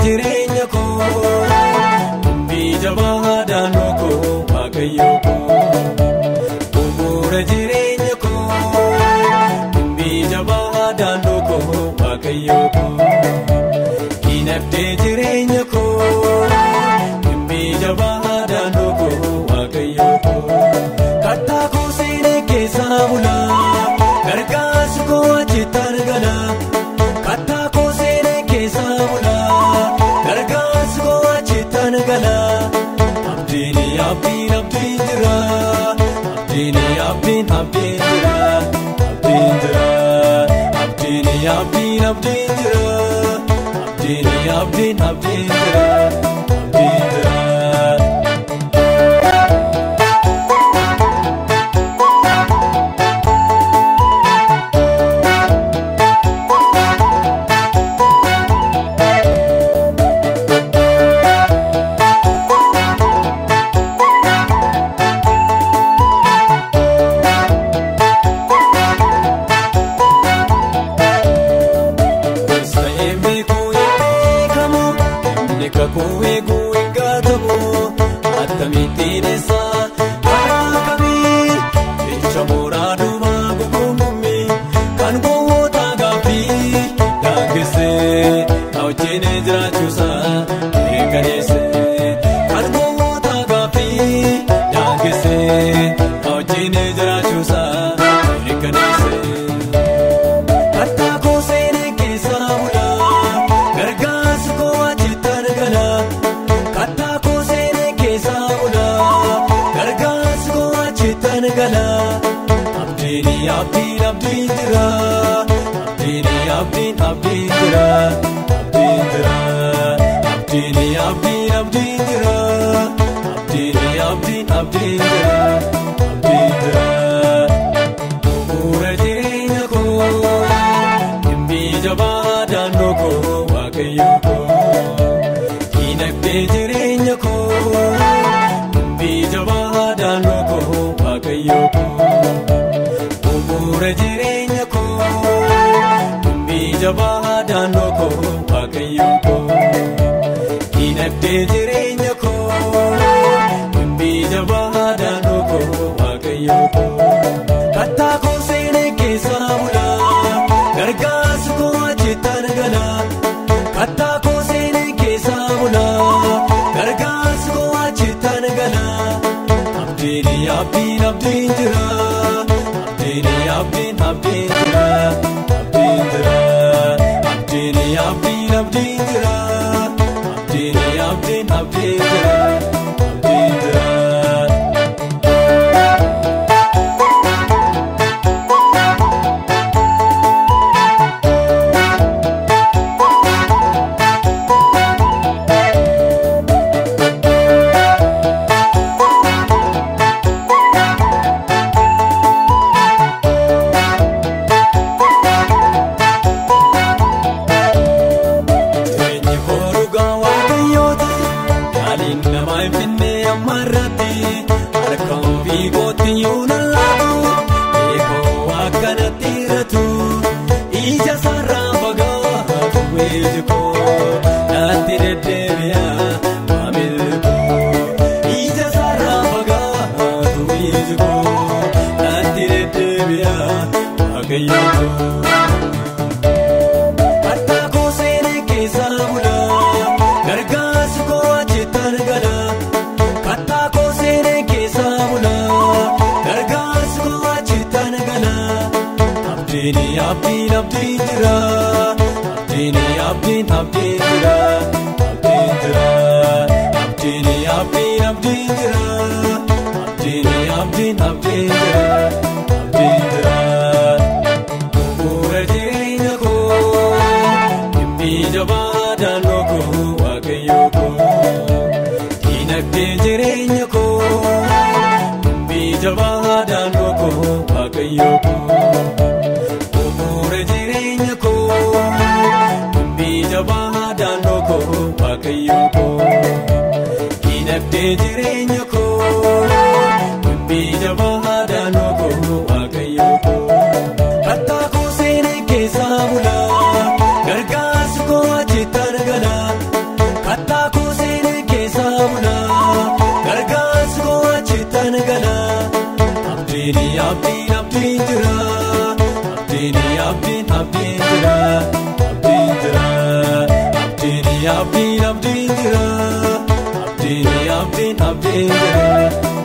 jireenya koo biyya baadaanoo koo waaqayyo koo bu'uura jireenya koo biyya baadaanoo koo waaqayyo koo dinagdee jireenya koo biyya baadaanoo koo waaqayyo koo kattaa koo seenee keessaa bulaa gargaarsi koo achitti argala kattaa koo seenee keessaa bulaa gargaarsi koo achitti argala abdiin abdiin abdiin jira abdiin abdiin abdiin jira abdiin jira abdiin abdiin abdiin jira abdiin abdiin abdiin jira abdiin jira. Gosa eebbikuu eebbikamu inni kakuu eeguu eeggatamu akkamittiin isaa karaa kamii jecha mooraa duumaa guguungummii kan gowwoota gaaffii daangeessee na wajjin jiraachuusaa eegaleessee kan gowwoota gaaffii daangeessee na wajjin jiraachuusaa eegaleessee. Kattaa koo seenee keessaa bulaa gargaarsi koo achitti argala. Kattaa koo seenee keessaa bulaa gargaarsi koo achitti argala. Abdiin abdiin abdiin jira. Abdiin abdiin abdiin jira. Abdiin jira. Abdiin abdiin abdiin jira. Abdiin abdiin abdiin jira. Abdiin jira. Bu'uura jireenya koo biyya baadaanoo koo waaqayyo koo dinagdee jireenya koo biyya baadaanoo koo waaqayyo koo bu'uura jireenya koo biyya baadaanoo koo waaqayyo koo dinagdee jireenya koo biyya baadaanoo koo waaqayyo koo. Kattaa koo seenee keessaa bulaa gargaarsi koo achitti argala. Kattaa koo seenee keessaa bulaa gargaarsi koo achitti argala. Abdiin abdiin abdiin jira. Abdiin abdiin abdiin jira. Abdiin jira. Abdiin abdiin abdiin jira. Abdiin abdiin abdiin jira. Abdiin jira. Jireenyi koo dhugaa waaqayyooti yaaliin namaa hin finne amma irratti harka ofii kootti yoo lallaatu eekoo akkanatti irratu ija sarraa fagaatu weeji koo naatti deddeebi'a maamilli koo ija sarraa fagaatu weeji koo naatti deddeebi'a waaqayyo koo. Kattaa koo seenee keessaa bulaa gargaarsi koo achitti argala. Kattaa koo seenee keessaa bulaa gargaarsi koo achitti argala. Abdiin abdiin abdiin jira. Abdiin abdiin abdiin jira. Abdiin jira. Abdiin abdiin abdiin jira. Abdiin abdiin abdiin jira. Abdiin jira. Bu'uura jireenya koo biyya baadaanoo koo waaqayyo koo dinagdee jireenya koo biyya baadaanoo koo waaqayyo koo bu'uura jireenya koo biyya baadaanoo koo waaqayyo koo dinagdee jireenya koo biyya baadaanoo koo waaqayyo koo. Kattaa koo seenee keessaa bulaa gargaarsi koo achitti argala. abdiin jireenya.